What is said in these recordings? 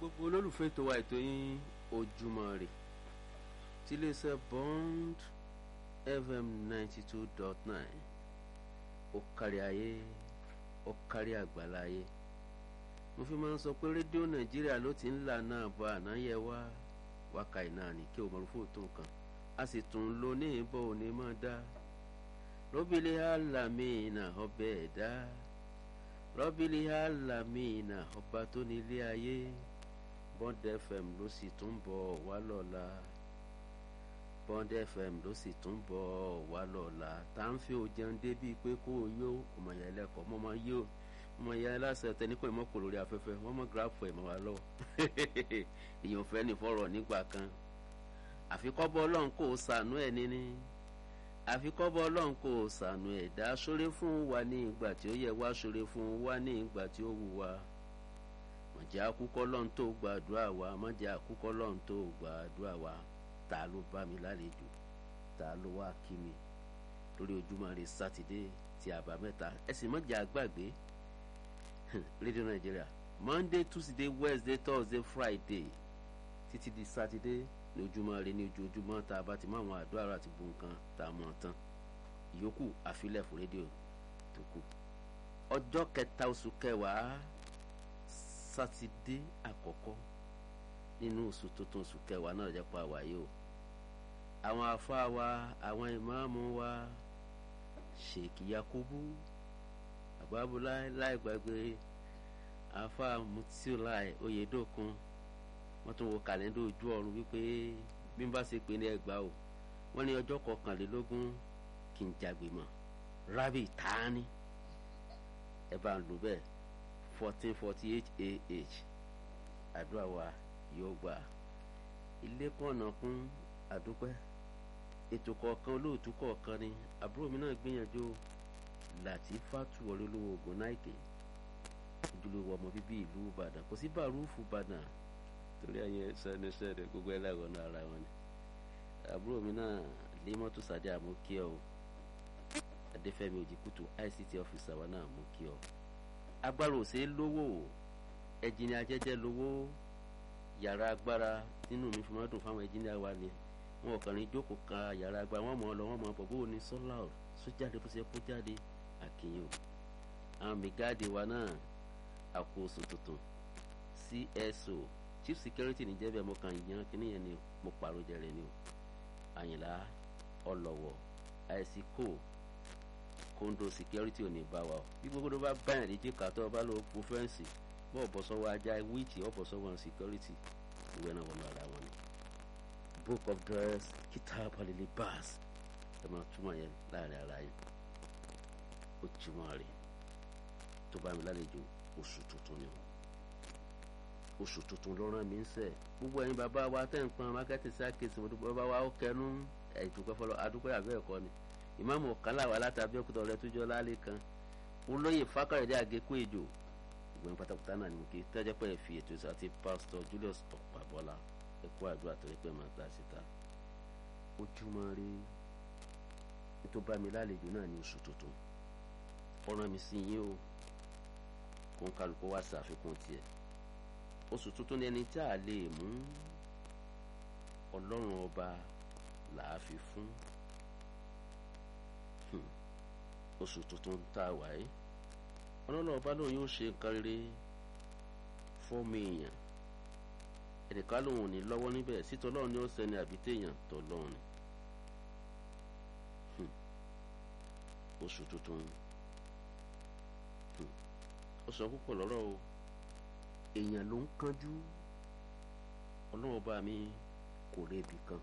gbogbo olólùfẹ́ ètò wa ètò yín ojúmọ́ rè tí iléeṣẹ́ bond fm ninety two dot nine ó kárí ayé ó kárí àgbáláyé mo fi máa ń sọ pé rédíò nàìjíríà ló ti ń là náà bọ ànáyẹ wá wákàí náà ní kí o mọ̀ fún òtún kan a sì tún lo ní ìbọn òní máa dá rọ́bìlì alamina ọbẹ̀ ẹ̀dá rọ́bìlì alamina ọba tó nílé ayé bond fm ló sì tún bọ̀ wá lọ́la bond fm ló sì tún bọ̀ wá lọ́la tá à ń fi òjẹun débi pé kó o yó ọmọ yẹn lẹ́kọ̀ọ́ mọ́ máa yó ọmọ yẹn aláṣẹ tẹni kò ní mọ́ kò lórí afẹ́fẹ́ wọ́n mọ́ gíráfù ẹ̀ mọ́ wa lọ́wọ́ èèyàn fẹ́ ní fọ́rọ̀ nígbà kan àfikọ́bọ̀ ọlọ́run kò sànú ẹ̀ níní àfikọ́bọ̀ ọlọ́run kò sànú ẹ̀ dá sóre fún wa ní ìgbà tí ó yẹ wá sóre fún wa ní ìgbà tí ó wù wá mọ̀jẹ́ àkúkọ́ lọ́run tó gbàdúrà wa mọ̀jẹ́ àkúkọ́ lọ́run tó gbàdúrà wa ta ló bá mi lálejò ta ló wá kí mi lórí ojúmọ́ rẹ sátidé ti àbámẹ́ta ẹ̀sìn mọ̀jẹ́ àgbàgbé rédíò nàìjíríà monday tuesday wednesday thursday friday títí di sátidé ní ojúmọ́ rẹ ní ojoojúmọ́ tá a bá ti mọ àwọn àdúrà àti bu nǹkan tá a mọ̀ tán ìyókù àfilẹ̀ fún rédíò tó kù ọjọ́ kẹta oṣù kẹwàá sátidé àkọ́kọ́ nínú oṣù tuntun oṣù kẹwàá náà jẹ́ pa wáyé o àwọn afá wa àwọn ìmáàmù wa sheikh yakubu àbábúlá láì gbàgbé afá mutiulai oyedokun wọ́n tún wo kàlẹ́ndà ojú ọ̀run wípé bí n bá ṣe pé ní ẹgbàá o wọ́n ní ọjọ́ kọkànlélógún kí n jàgbé mọ́ rabi tani ẹ bá ń lò bẹ́ẹ̀ fourteen forty eight ah àdúrà wa yóò gbà ilé kọ̀ọ̀nà kún àdúpẹ́ ètò kọ̀ọ̀kan olóòtú kọ̀ọ̀kan ni àbúrò mi náà gbìyànjú Latifatu olólùwò ogun náìkè ojúlówó ọmọ bíbí ìlú Ìbàdàn kò sí bàrúfù Ìbàdàn torí ẹ̀yin sẹ́ni sẹ́ni gbogbo ẹlẹ́wọ̀n náà ara wọn ni àbúrò mi náà Límọ́tò Sàdé àmú kí ọ Adéfẹ́mi Òjìkútù ICT ọ́fíìsì àwa náà mú kí ọ agbára òsè lówó ẹjìnì ajẹjẹ lówó yàrá agbára nínú mi fi máa dùn fáwọn ẹjìnì àwa ni wọn ò kàn ní jókòó ka yàrá agbára wọn mọ̀ ọ́ lọ wọn mọ̀ ọ́ bọ̀ bó ní sọ́lá ọ̀ sójáde bó ṣe kó jáde àkìyàn o àwọn mìgáàdì wa náà àkóso tuntun CSO chief security níjẹ́bẹ̀ mo kàn yan kíní yẹn ni mo pàrọ̀ jẹrẹ ni o àyìnlá ọlọ́wọ̀ àìsí kò kóńdó security ò ní bá wa o bí gbogbo tó bá báyàn lè jẹ́ kàtọ́ ọba ló po fẹ́ǹsì bọ́ ọ̀bọ̀ sọ́wọ́ ajá wíìtì ọ̀bọ̀ sọ́wọ́ security ìwé náà wọnú ara wọn ni book of dress kitab alili bas ẹ máa túmọ̀ yẹn láàrin ara yẹn ó túmọ̀ rẹ̀ tó bá mi lálejò oṣù tuntun ni o oṣù tuntun ló rán mi ń sẹ̀ gbogbo ẹ̀yin bàbá wa tẹ̀ ń pọn mákẹ́tì sí àkèsí mo dúpẹ́ bàbá wa ó kẹnu ẹ̀dùnkẹ́ fọlọ́ adúpẹ́ àbẹ́ ẹ̀kọ́ ni ìmáàmù ọ̀kánlá wa láti abẹ́òkúta ọ̀rẹ́ tó jọ lálẹ́ kan olóyè fákàrẹ̀dé àgékù èjò ìgbọ̀n pátákùtà náà ni mo kí tẹ́jọ́ pé fi ètò ìsọ àti pásítọ̀ Julius ọ̀pàbọ́lá ẹ̀kọ́ àdúrà torí pé máa gbà síta ojúmọ́ rí tó bá mi lálejò náà ní oṣù tuntun ọ̀ràn mi sí yín o kó ń kálukú wá ṣàfikún tiẹ̀ oṣù tuntun ni ẹni tí a lè mú ọlọ́run ọba làá fi fún oṣù tuntun tá a wà yìí ọlọ́run ọba lóun yóò ṣe nǹkan rere fọ́ọ̀mù èèyàn ẹnìkan lòun ò ní lọ́wọ́ níbẹ̀ sítọ́ ọlọ́run ni ó sẹni àbí téèyàn tọ́ lọ́run ni oṣù tuntun ó sọ púpọ̀ lọ́rọ̀ o èèyàn ló ń kánjú ọlọ́run ọba mi kò rébi kan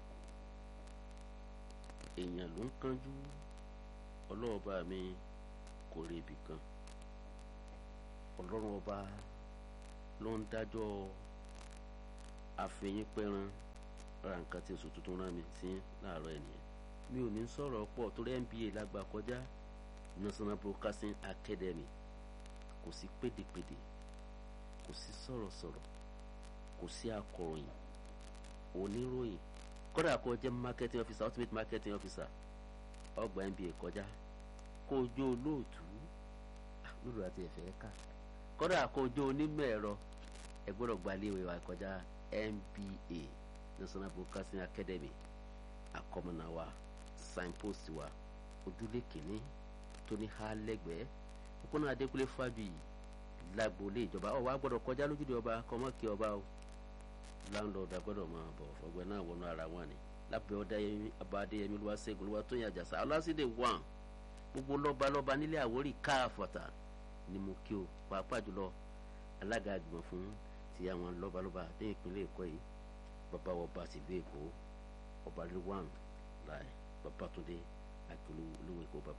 èèyàn ló ń kánjú ọlọ́run ọba mi kò rébi kan ọlọ́run ọba ló ń dájọ́ àfẹ̀yìn pẹ́ran ra nǹkan tí oṣù tuntun rán mi sí láàárọ̀ ènìyàn mi ò ní sọ̀rọ̀ pọ̀ torí NBA lágbà kọjá National Broadcasting Academy kò sí pédepéde kò sí sọ̀rọ̀sọ̀rọ̀ kò sí akọ̀ròyìn oníròyìn kódà kó jẹ́ marketing officer ultimate marketing officer ọgbà NBA kọjá kó o jó olóòtú lóru àti ẹ̀fẹ̀ ká kódà kó o jó onímọ̀ ẹ̀rọ ẹ gbọ́dọ̀ gba iléèwé wa kọjá NBA National Broadcasting Academy akọmọnà wa signpost wa ojúlé kìíní tó ní há lẹ́gbẹ̀ẹ́ òpónà Adékúnlé Fábíyì lágboolé ìjọba ọ̀ wá gbọ́dọ̀ kọjá lójúde ọba kọ́mọ́kì ọba o láńlọ́ọ̀dù agbọ́dọ̀ máa bọ̀ ọgbẹ́ náà wọnú ara wọn ni lábẹ́ ọ̀dà abadéyẹmí olúwaṣẹ́gun olúwatóyìn àjàsà ọlásídẹ̀ wàn gbogbo lọ́balọ́ba nílé Àwórì káàfọ̀tà ni mo kí o pàápàá jùlọ alága àgbìmọ̀ fún ti àwọn lọ́balọ́ba ní ìpínlẹ̀ Èkó yìí bàbá ọba tìlú Èkó ọba rilwan láì Babátúndé akílù olúwo Èkó bàbá.